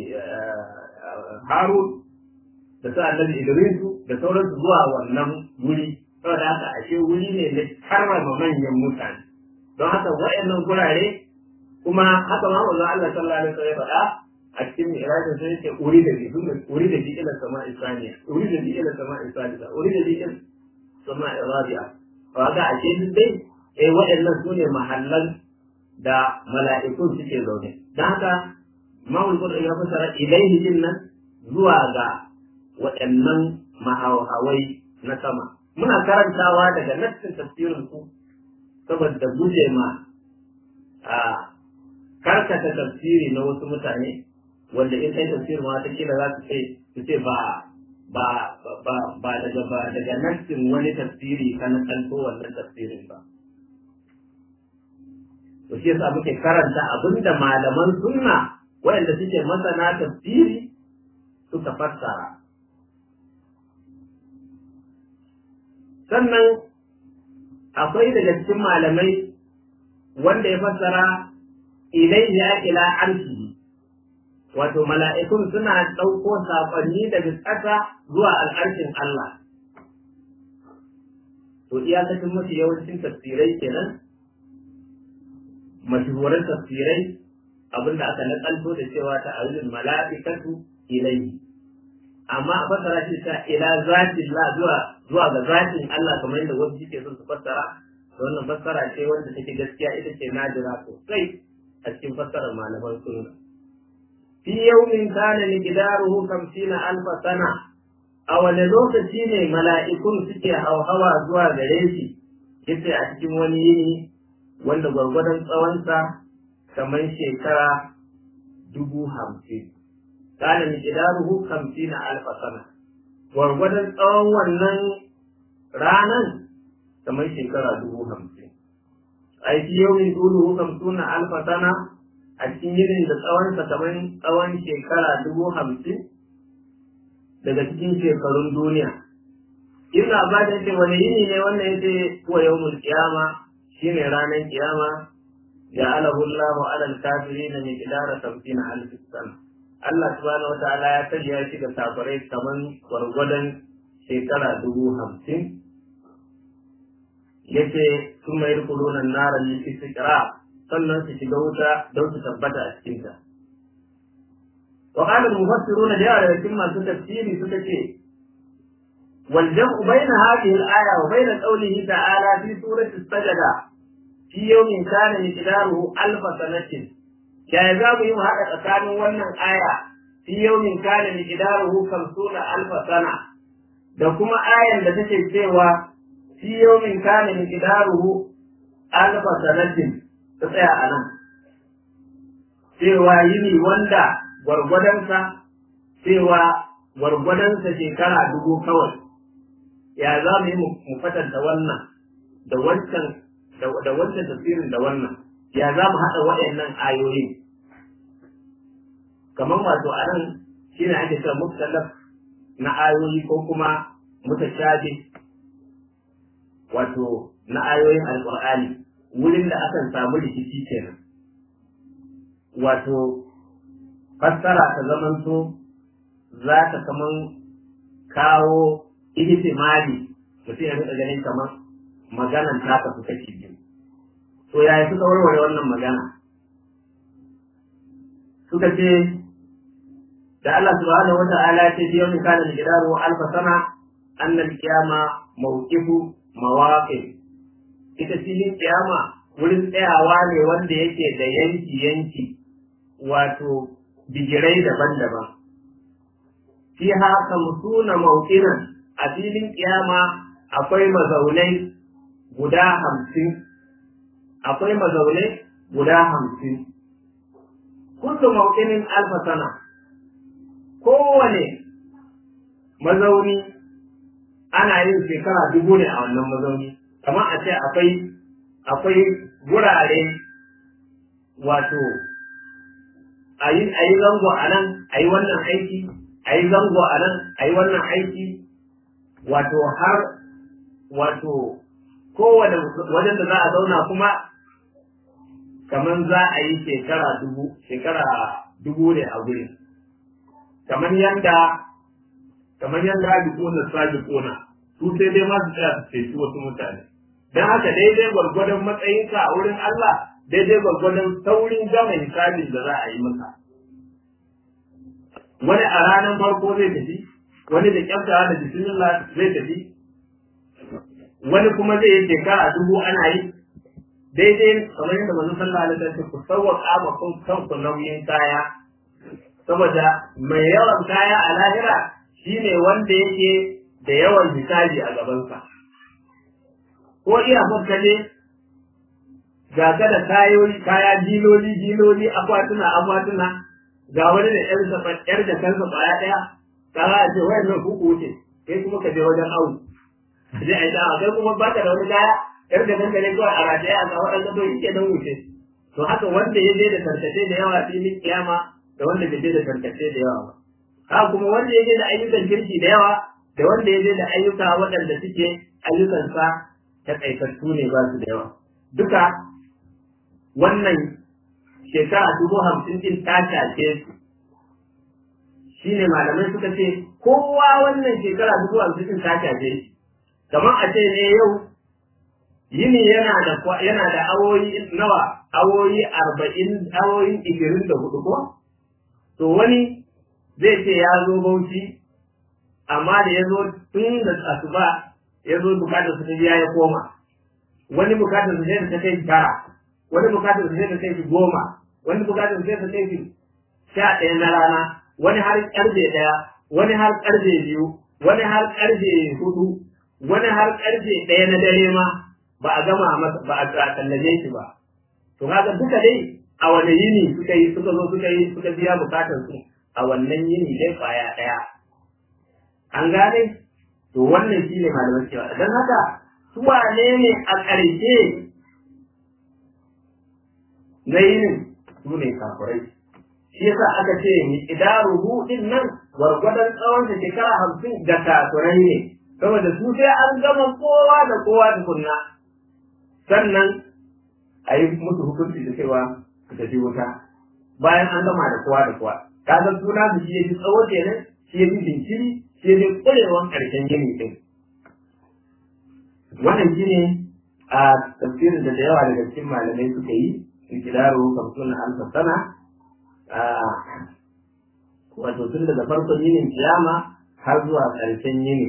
Harun da su annabi Idrisu da sauransu zuwa wannan wuri saboda haka ashe wuri ne na karrama manyan mutane don haka wa'annan gurare kuma haka ma wanzu Allah sallallahu alaihi wasallam ya faɗa a cikin mi'rajin sai yake uri da bi uri da bi ila sama isaniya uri da bi ila sama isaniya uri da bi ila sama rabi'a to haka ashe duk dai eh wa'annan su ne mahallan da mala'ikun suke zaune don haka Imam Qur'ani ya fasara ilaihi din nan zuwa ga waɗannan mahawai na sama muna karantawa daga nassin tafsirin su saboda guje ma a karkata tafsiri na wasu mutane wanda in kai tafsir ma ta kila za su ce su ce ba ba ba ba daga ba daga nassin wani tafsiri ka na kanto wannan tafsirin ba to shi yasa muke karanta abinda malaman sunna waɗanda suke masana tafsiri suka fassara sannan akwai daga cikin malamai wanda ya fassara ilaihi ya ila arshi wato mala'ikun suna ɗauko saƙonni daga ƙasa zuwa al'arshin Allah to iyakacin mafi yawancin tafsirai kenan mashhuran tafsirai abinda aka nakalto da cewa ta ayyul mala'ikatu ilaihi amma a fassara shi ta ila zatin la zuwa zuwa ga zatin Allah kamar yadda wasu suke son su fassara wannan fassara ce wanda take gaskiya ita ce nadira sosai a cikin fassarar malaman sunna fi yawmin kana miqdaruhu 50 alf sana a wani lokaci ne mala'ikun suke hauhawa zuwa gare shi yace a cikin wani yini wanda gwargwadon tsawonsa kamar shekara dubu hamsin kana miqdaruhu 50 alf sana gwargwadon tsawon wannan ranan kamar shekara dubu hamsin ai fi yawmin duluhu 50 alf sana a cikin yinin da tsawonsa kamar tsawon shekara dubu hamsin daga cikin shekarun duniya. Ibn Abbas ya ce wani yini ne wannan ya ce kuwa yawmul qiyama shine ranar kiyama ya alahu Allahu ala al-kafirin min qidara 50 alf sana. Allah subhanahu wa ta'ala ya sanya shi ga kafirai kaman gwargwadon shekara dubu hamsin yace sun mai rukunan nara li istiqra sannan su shiga wuta don su tabbata a cikinta. وقال المفسرون جاء لكن ما تفسيري سكتي والجمع بين هذه الآية وبين قوله تعالى في سورة السجدة في يوم كان مقداره ألف سنة كيزاب يوم هذا كان ونن آية في يوم كان مقداره خمسون ألف سنة da kuma ayan da take cewa fi yawmin kana miqdaruhu alfa sanatin ta tsaya a nan cewa yini wanda gwargwadonsa cewa gwargwadonsa shekara dubu kawai ya za mu yi mu fatanta wannan da wancan da wancan tafsirin da wannan ya za mu haɗa waɗannan ayoyi kamar wato a nan shi ne ake cewa muktalaf na ayoyi ko kuma mutashabi wato na ayoyin alƙur'ani wurin da akan samu rikici kenan wato fassara ta zamanto za ta kaman kawo ihtimali mutum ya rika ganin kamar maganan ta kasu kashi biyu to yaya suka warware wannan magana suka ce da Allah subhanahu wa ta'ala ce biyo min kana gidaru alf sana annal qiyama mawqifu mawaqif ita filin kiyama wurin tsayawa ne wanda yake da yanki yanki wato bigirai daban-daban. Fi haka musuna maukinan a filin kiyama akwai mazaunai guda hamsin, akwai mazaunai guda hamsin. Kullu maukinin alfa sana, kowane mazauni ana yin shekara dubu ne a wannan mazauni, kamar a ce akwai akwai gurare wato a yi zango a nan a yi wannan aiki a yi zango a nan a yi wannan aiki wato har wato kowane wajen da za a zauna kuma kamar za a yi shekara dubu shekara dubu ne a gurin kamar yanda kamar yanda rabiquna sabiquna su sai dai ma su tsaya su ceci wasu mutane dan haka daidai gwargwadon matsayinka a wurin Allah daidai gwargwadon saurin gama hisabin da za a yi maka. Wani a ranar farko zai tafi, wani da kyaftawa da bismillah zai tafi, wani kuma zai yi shekara dubu ana yi, daidai kamar yadda manzon sallallahu alaihi wasallam ku sawwaka ma kanku nauyin kaya saboda mai yawan kaya a lahira shine wanda yake da yawan hisabi a gabansa ko iya ka ne ga ka da kayoyi kaya diloli diloli akwatuna akwatuna ga wani da ƴar da ƴar da kansa ƙwaya ɗaya kaga a ce wayannan ku ku wuce kai kuma ka je wajen awu je a yi dawa kai kuma baka da wani kaya ƴar da kanka ne kawai a rataye a ga waɗanda to yake don wuce to haka wanda ya je da tarkace da yawa filin kiyama da wanda bai je da tarkace da yawa ba haka kuma wanda ya je da ayyukan kirki da yawa da wanda ya je da ayyuka waɗanda suke ayyukansa taƙaitattu ne ba su da yawa duka wannan shekara dubu hamsin din ta shafe su shi ne malamai suka ce kowa wannan shekara dubu hamsin din ta shafe shi kamar a ce ne yau yini yana da yana da awoyi nawa awoyi arba'in awoyi ishirin da hudu ko to wani zai ce ya zo bauchi amma da ya zo tun da asuba ya zo bukatar su ta biya ya koma wani bukatar su sai da ta kai tara wani bukatar su sai da kai goma wani bukatar su sai da kai sha ɗaya na rana wani har ƙarfe ɗaya wani har ƙarfe biyu wani har ƙarfe hudu wani har ƙarfe ɗaya na dare ma ba a gama masa ba a tallaje shi ba to kaga duka dai a wani yini suka yi suka zo suka yi suka biya bukatar su a wannan yini dai kwaya ɗaya an gane to wannan shi ne malamai cewa don haka su wane ne a ƙarshe na yinin su ne kafirai shi yasa aka ce ni idaruhu din nan gwargwadon tsawon da shekara hamsin da kafirai ne saboda su sai an gama kowa da kowa tukunna sannan a yi musu hukunci da cewa su tafi wuta bayan an gama da kowa da kowa kaga suna su shi ya fi tsawo kenan shi ya fi jinkiri shi ya fi ƙwarewan ƙarshen yini ɗin wannan shi ne a tafsirin da da yawa daga cikin malamai suka yi ikidaru kamsunan alfa sana wato tun daga farkon yinin kiyama har zuwa ƙarshen yini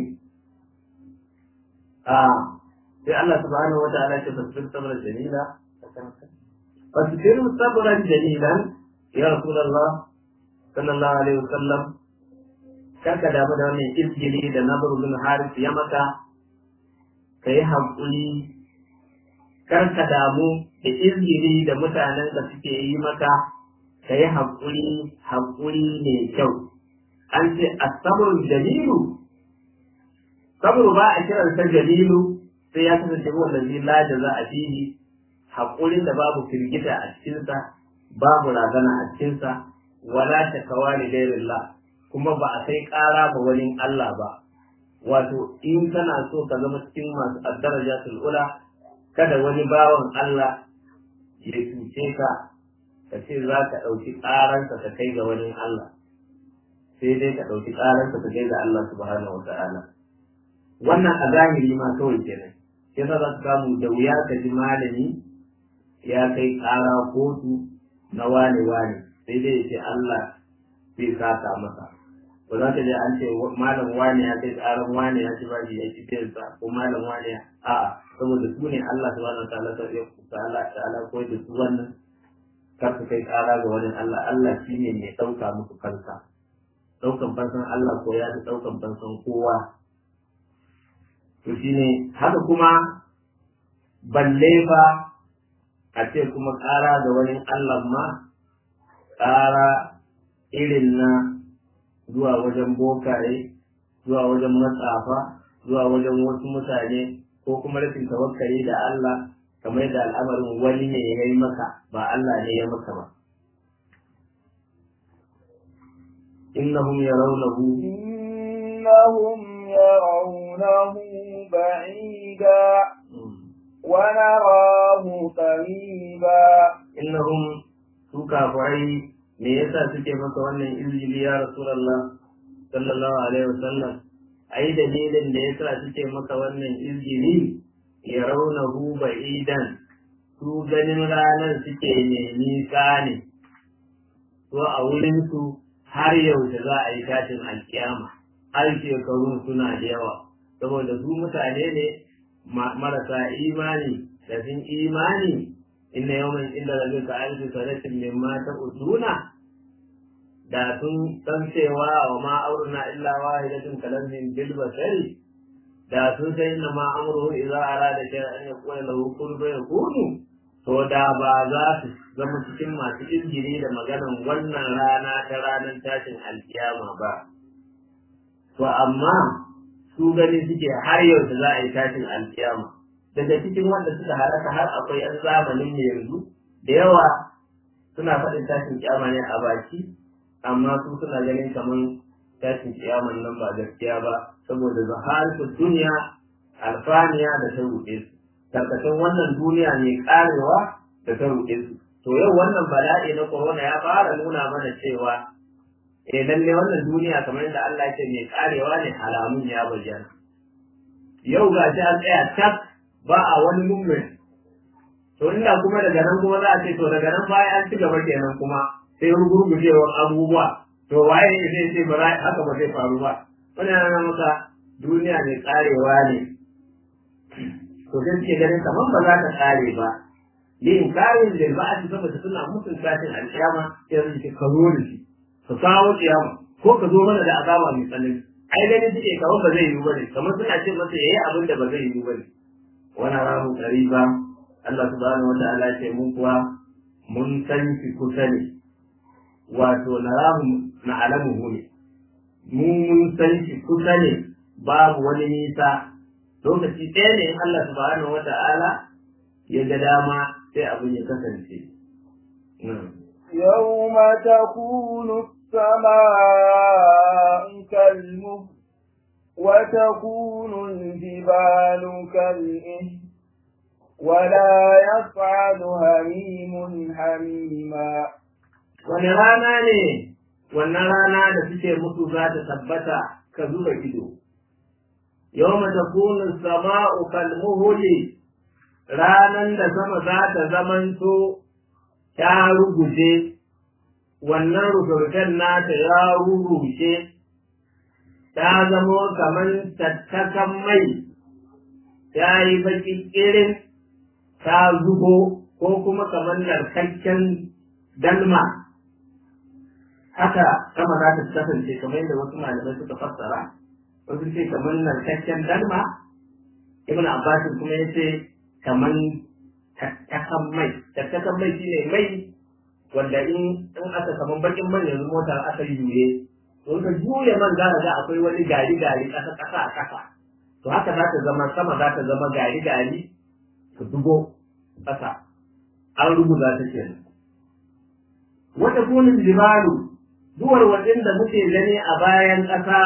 sai Allah subhanahu wa ta'ala ce fasbir sabran jamila fasbir sabran jamilan ya rasulullah sallallahu alaihi wasallam karka damu da wannan izgili da nabar bin haris ya maka kai haƙuri karka damu da izgili da mutanen da suke yi maka ka yi haƙuri haƙuri mai kyau an ce asabrun jalilu sabru ba a kiran sa jalilu sai ya kasance wanda zai la da za a fihi haƙurin da babu firgita a cikinsa babu razana a cikinsa wala takawa li ghairillah kuma ba a kai ƙara ba wani Allah ba wato in kana so ka zama cikin masu addarajatul ula kada wani bawan Allah ya cuce ka ka ce za ka ɗauki ƙaransa ka kai ga wani Allah sai dai ka ɗauki ƙaransa ka kai ga Allah subhanahu wa ta'ala wannan a zahiri ma kawai kenan sai za ka samu da wuya ka ji malami ya kai ƙara kotu na wane wane sai dai ya ce Allah zai saka masa ba za ka je an ce malam wane ya kai ƙaran wane ya ci bashi ya ci sa ko malam wane ya a'a saboda su ne Allah subhanahu wa ta'ala ta Allah ta'ala koyar da su wannan kar su kai ƙara ga wani Allah Allah shi ne mai ɗauka musu kansa ɗaukan fansan Allah ko ya fi ɗaukan fansan kowa to shi ne haka kuma balle fa a ce kuma ƙara ga wani Allah ma ƙara irin na zuwa wajen bokaye zuwa wajen matsafa zuwa wajen wasu mutane ko kuma rashin tawakkali da Allah kamar yadda al'amarin wani ne ya yi maka ba Allah ne ya maka ba. Innahum yarawnahu إنهم يرونه بعيدا ونراه قريبا innahum su kafirai me yasa suke maka wannan izini ya Rasulullah sallallahu alaihi wasallam ai dalilin da yasa suke maka wannan izini ya raunahu ba'idan su ganin ranar suke ne nisa ne to a wurinsu har yaushe za a yi tashin alkiyama har shekarun suna da yawa saboda su mutane ne marasa imani da sun imani inna yawan inda rabbi ka alfi sanatin mimma ta uduna da sun san cewa wa ma auruna illa wahidatun kalamin bil basari da sun san inna ma amruhu idza arada shay'an an yaqula lahu kun fayakunu to da ba za su zama cikin masu injiri da maganan wannan rana ta ranar tashin alkiyama ba to amma su gani suke har yau da za a yi tashin alkiyama daga cikin wanda suka halaka har akwai yan zamanin ne yanzu da yawa suna faɗin tashin kiyama ne a baki amma su suna ganin kamar tashin kiyaman nan ba gaskiya ba saboda zaharatu duniya alfaniya da ta ruɗe su tarkacin wannan duniya mai karewa da ta ruɗe su to yau wannan bala'i na corona ya fara nuna mana cewa eh lalle wannan duniya kamar yadda Allah ce mai karewa ne alamun ya bayyana yau ga shi an tsaya tak ba a wani movement to inda kuma daga nan kuma za a ce to daga nan baya an ci gaba kenan kuma sai rugurgujewar abubuwa to waye ne zai ce ba haka ba zai faru ba wannan yana maka duniya mai karewa ne to sai suke ganin kamar ba za ta kare ba yin karin da ba a ci saboda suna mutum tashin alƙiyama sai su ce ka zo da shi ka kawo ƙiyama ko ka zo mana da azaba mai tsanani ai ganin suke kamar ba zai yi ba ne kamar suna ce masa yayi abin da ba zai yi ba ne wani rahu ba Allah subhanahu wata'ala ce mun kuwa mun san shi kusa ne wato na rahu na alamu ne mu mun san shi kusa ne babu wani nisa lokaci ɗaya ne in Allah subhanahu wa ta'ala ya ga dama sai abin ya kasance. يوم تكون السماء كالمهل وتكون الجبال كالإهل ولا يصعد هميم حميما wani rana ne wannan rana da suke musu za ta tabbata ka zuba ido yau mata kunin sama'u kalmuhuli ranan da sama za ta zamanto ta ruguje wannan rugurgen nata ya rurrushe ta zamo kamar tattakan mai ta yi baki irin ta zubo ko kuma kamar narkakken dalma haka sama za ta kasance kamar yadda wasu malamai suka fassara wasu ce kamar narkakken dalma ibn abbas kuma ya ce kamar tattakan mai tattakan mai shine mai wanda in in aka kamar bakin man yanzu motar aka yi juye to ka juye man za ka ga akwai wani gari gari kasa kasa a kasa to haka za ta zama sama za ta zama gari gari ta dubo kasa an rubuta ta kenan wata kunin jibalu duwar waɗanda muke gani a bayan ƙasa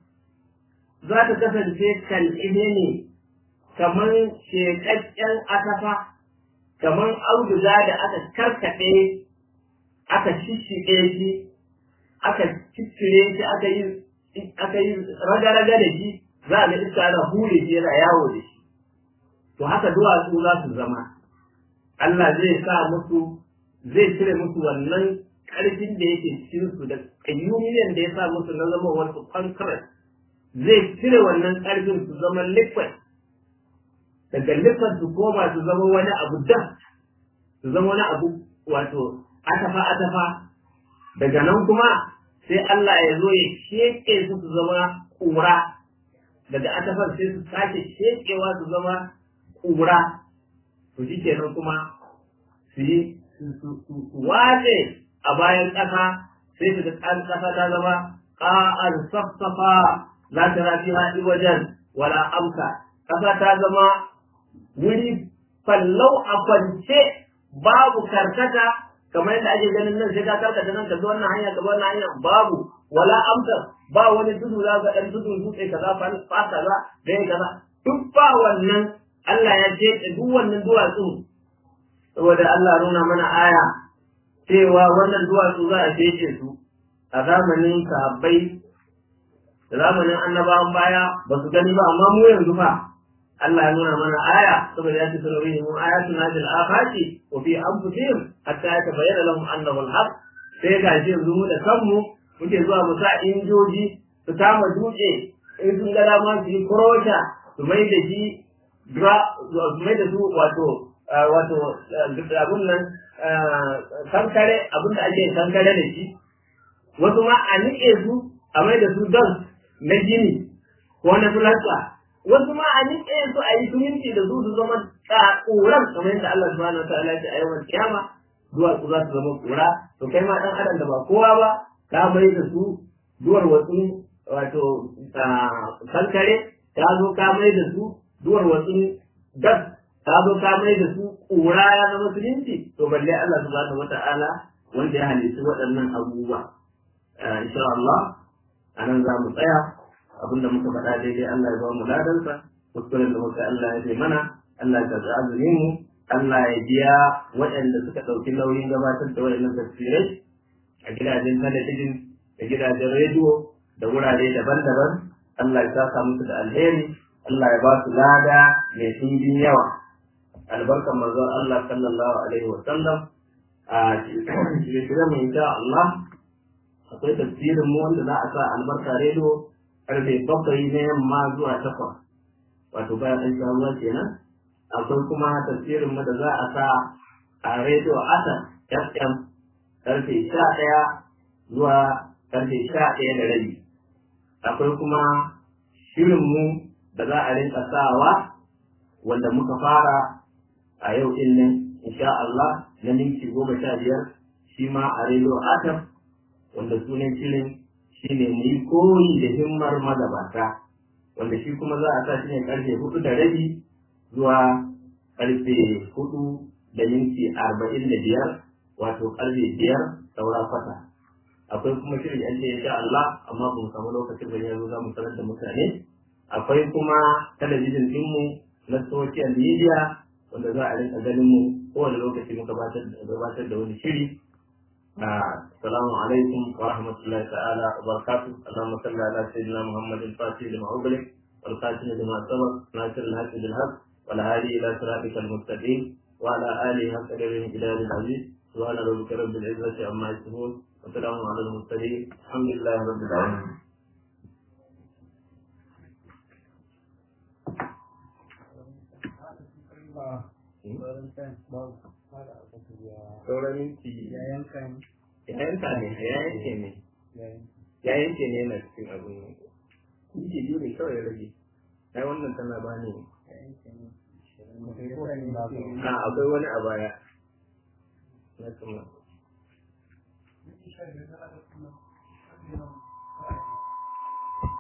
za ta kasance kal'ine ne kamar sheƙaƙƙen asafa kamar auduga da aka karkaɗe aka shishiɗe shi aka ciccire shi aka yi aka yi raga-raga da shi za a ga iska ana hure shi yana yawo da shi to haka duwatsu za su zama Allah zai sa musu zai cire musu wannan ƙarfin da yake cikin su da ƙayyumiyan da ya sa musu na zama wasu concrete zai cire wannan ƙarfin su zama liquid daga liquid su koma su zama wani abu dust su zama wani abu wato atafa atafa daga nan kuma sai Allah ya zo ya sheke su su zama ƙura daga atafar sai su sake shekewa su zama ƙura to shi kenan kuma su yi su wace a bayan ƙasa sai su ga ƙasa ta zama ƙa'ar safsafa za ta rafi haɗi wajen wala amsa ƙasa ta zama wuri fallau a kwance babu karkata kamar yadda ake ganin nan sai ka karkata nan ka zo wannan hanya ka zo wannan hanya babu wala amsa ba wani tudu za ka ɗan tudu dutse kaza fa kaza dai kaza duk ba wannan Allah ya ce duk wannan duwatsu saboda Allah nuna mana aya cewa wannan duwatsu za a cece su a zamanin sahabbai da zamanin annabawan baya ba su gani ba amma mu yanzu fa Allah ya nuna mana aya saboda ya ce sanarihim mu ayatuna fil afaqi wa fi anfusihim hatta yatabayyana lahum annahu al-haq sai ga shi yanzu mu da kanmu muke zuwa mu sa injoji su kama dutse in sun ga dama su yi kurosha su mai da shi su mai da su wato wato abun nan kankare abun da ake kankare da shi wasu ma a niƙe su a mai da su don na gini ko na fulasta wasu ma a niƙe su a yi suminci da su su zama ƙuran kamar yadda Allah subhanahu wa ta'ala ya ce a yawan kiyama duwatsu za su zama ƙura to kai ma ɗan adam da ba kowa ba ka mai da su duwar wasu wato kankare ka zo ka mai da su duwar wasu gas ka zo ka mai da su ƙura ya zama suminci to balle Allah subhanahu wa ta'ala wanda ya halitta waɗannan abubuwa insha Allah a nan za mu tsaya abinda muka faɗa daidai Allah ya ba mu ladansa kuskuren da muka Allah ya bai mana Allah ya karɓi azumin mu Allah ya biya waɗanda suka ɗauki nauyin gabatar da waɗannan tafsirai a gidajen talabijin da gidajen rediyo da wurare daban-daban Allah ya saka musu da alheri Allah ya ba su lada mai ɗimbin yawa albarkan manzon Allah sallallahu alaihi wa sallam a shirye-shiryen mu insha Allah akwai tafsirin mu wanda za a sa albarka rediyo karfe bakwai na yamma zuwa takwas wato bayan an sha ruwa kenan akwai kuma tafsirin mu da za a sa a rediyo asar fm karfe sha ɗaya zuwa karfe sha ɗaya da rabi akwai kuma shirin mu da za a rinka sawa wanda muka fara a yau din nan insha Allah na minti goma sha biyar shi ma a rediyo asar wanda sunan shirin shi ne mu yi koyi da himmar magabata wanda shi kuma za a sa shi ne karfe hudu da rabi zuwa karfe hudu da minti arba'in da biyar wato karfe biyar saura kwata akwai kuma shirin yan ce insha Allah amma ba mu samu lokacin da yanzu za mu sanar da mutane akwai kuma talabijin ɗinmu na social media wanda za a rinka ganin mu kowane lokaci muka gabatar da wani shiri السلام عليكم ورحمة الله تعالى وبركاته اللهم صل على سيدنا محمد الفاتح لما أغلق والخاتم لما سبق ناصر الحق بالحق والهادي إلى صراطك المستقيم وعلى آله حق قدره إلى العزيز سبحان ربك رب العزة عما يصفون وسلام على المرسلين الحمد لله رب العالمين sauran minti ya yanka ne ya yanka ne ya yanke ne ya yanke ne yana cikin abin minti biyu ne kawai ya rage ai wannan tana ba ne ya yanka ne a akwai wani a baya na kuma